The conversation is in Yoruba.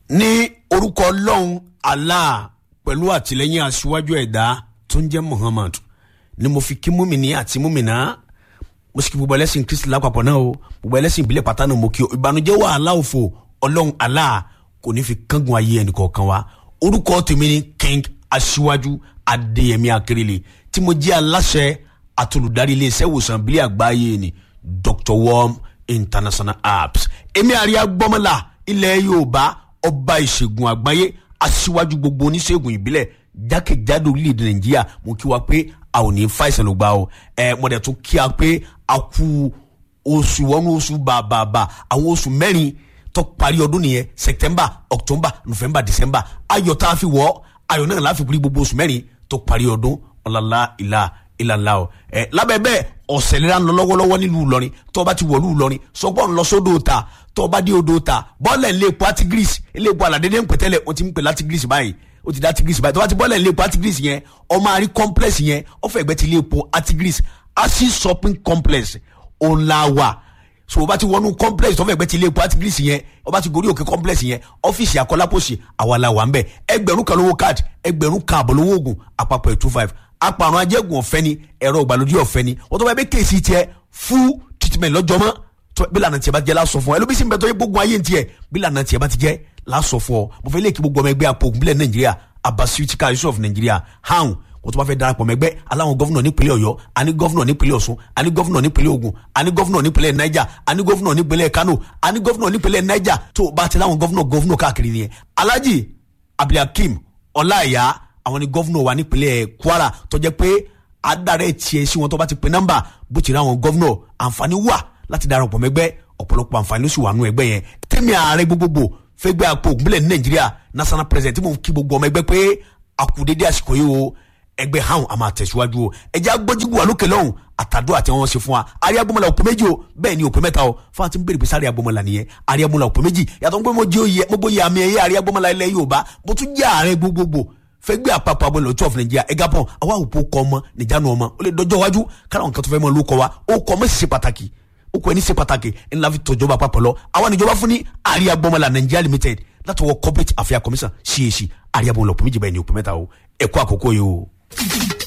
ní orúkọ ọlọ́run allah pẹ̀lú àtìlẹ́yìn aṣíwájú ẹ̀dá tó ń jẹ́ muhammad ni mo fi kí múmìnì àti múmìnà mo sì kí gbogbo ẹlẹ́sìn kristi lápapọ̀ náà o gbogbo ẹlẹ́sìn ìbílẹ̀ pátá náà mo kí o ìbànújẹ́ wàhálà òfò ọlọ́run allah kò ní fi kángun ayé ẹnìkọ̀ọ̀kan wa orúkọ tèmi ni king aṣíwájú adéyẹmí akérèlé tí mo jẹ́ aláṣẹ àtolùdarí iléeṣẹ́ ìwòsàn ìbílẹ̀ àgbáyé ni dr worm international apps èmi àríyá gbọ́mọlá ilẹ̀ yorùbá ọba ìṣègùn àgbáyé aṣíwájú gbogbo oníṣègùn ìbílẹ̀ jákèjádò orílẹ̀-èdè nàìjíríà mo kí wa pé a ò ní fàìsàn ló gbà o ẹ mo dẹ̀ tún kí a pé a kú oṣù wọnú oṣù bàbàbà àwọn oṣù mẹ́rin tó parí ọdún nìyẹn september october november december ayọ̀ tá a fi wọ̀ ayọ̀ náà láfi pírí gbogbo oṣù mẹ́rin tó parí ọdún ọ̀làlá ìlà ìlàlá o ẹ lábẹ́ bẹ́ẹ̀ ọ̀sẹ̀ lera ń lọ lọ́wọ́lọ́wọ́ nílùú Ìlọrin tó bá ti wọ̀lú Ìlọrin sọgbọ́n ń lọ sódò ta tó bá dé odò ta bọ́ọ̀lẹ̀ ńlẹ̀ epo atigris ilé epo aládédé ń pẹ̀tẹ́lẹ̀ o ti ń pè látigris báyìí o ti dá atigris báyìí tó bá ti bọ́ọ̀lẹ̀ ńlẹ̀ epo atigris yẹn ọmọ àrí complex yẹn ọ̀fẹ́ ẹgbẹ́ ti ilé epo atigris asi shopping complex ọ̀làwà so o bá ti wọnú complex tó fẹ́ gbẹ́ ti ilé epo atigris yẹn o bá ti gorí òkè complex yẹn ọ́fíìsì akọ́lápọ̀sì àwàlà wà ń bẹ̀ ẹgbẹ̀rún kan lówó card ẹgbẹ̀rún kan àbọ̀ lówó oògùn àpapọ̀ two five apàrùn ajẹ́gùn ọ̀fẹ́ ni ẹ̀rọ ìgbàlódé ọ̀fẹ́ ni wọ́n tó bá yẹ bẹ́ kéèsì tiẹ̀ full treatment lọ́jọ́ mọ́ tó bí lànà tiẹ̀ bá ti jẹ́ lásọ fún ọ ẹlòmísì ń bẹ tó yẹ gbógun ayé tiẹ̀ bí lànà tiẹ̀ bá ti jẹ́ lásọ fún ọ mo fẹ́ lè kí gbogbo ọmọ ẹgbẹ́ apògùn bílẹ̀ nàìjíríà abasuitika yusuf nàìjíríà hàn wọ́n tó bá fẹ́ darapọ̀ mẹ́gbẹ́ aláwọn gọ́fúnà nípínlẹ̀ ọ̀yọ́ àní gọ́fúnà nípínlẹ̀ ọ̀ṣun àní gọ́fúnà nípínlẹ̀ ògùn àní gọ́fúnà nípínlẹ̀ niger àní gọ́fúnà nípínlẹ̀ kano àní gọ́fúnà nípínlẹ̀ niger tó bá ti láwọn gọ́fúnà gọ́fúnà káàkiri nìyẹn alhaji abdulhakeem ọláìyá àwọn ni gọ́fúnà wa nípínlẹ̀ kwara tó jẹ́ pé adarẹ tiẹ̀ sí wọn tó bá ti pe nọ́mbà bó ti rí àwọn gọ́vnọ̀ àǹfààní wà láti darapọ̀ mẹ́gbẹ́ ọ̀pọ̀lọpọ̀ àǹfààní ló sì wà nù ẹgbẹ́ yẹn tẹ́mi ààrẹ gbogbogbò fẹ́gbẹ́ àpò ògúnbílẹ̀ ní nàìjíríà national president tí mo kí gbogbo ọmọ ẹgbẹ́ pé àkùdédé àsìkò yìí o ẹgbẹ́ hàn àmà àtẹ̀síwájú o ẹjẹ́ agbójúgbò wà lókè lọ́hùn àtàdó àti wọn ṣe fún wa àríyá gbọmọlá òpè méjì o bẹ́ẹ̀ ni òpè mẹ́ta o fún àti bèrè pé sáré agbọmọlá nìyẹn àríyá gbọmọlá òpè méjì yàtọ̀ pé mo jẹ́ oyè mo gbóyè àmì ẹ̀yẹ àríyá gbọmọlá ilẹ̀ Yorùbá mo tún jẹ́ ààrẹ gbogbogbò fẹgbẹ́ àpapọ̀ abọ́lẹ̀ ọ̀tún ọ̀fìn nàìjíríà ẹ̀gá pọ̀ àwa òpó kọ́ ọmọ nìjánu ọmọ ó lè dọjọ́ iwájú káwọn nǹkan tó fẹ́ mọ́ ló kọ́ wa ó kọ́ ọmọ sì ṣe pàtàkì ó kọ́ ẹni ṣe pàtàkì ńlá fi tọ́jọba àpapọ̀ lọ àwa níjọba fún ní àríyá gbọmọlá nàìjíríà limited látọwọ́ corporate affairs commission cac àríyá gbọmọlá òpó méjì báyìí ní òpó mẹ́ta o ẹ̀kọ́ àkókò yìí o.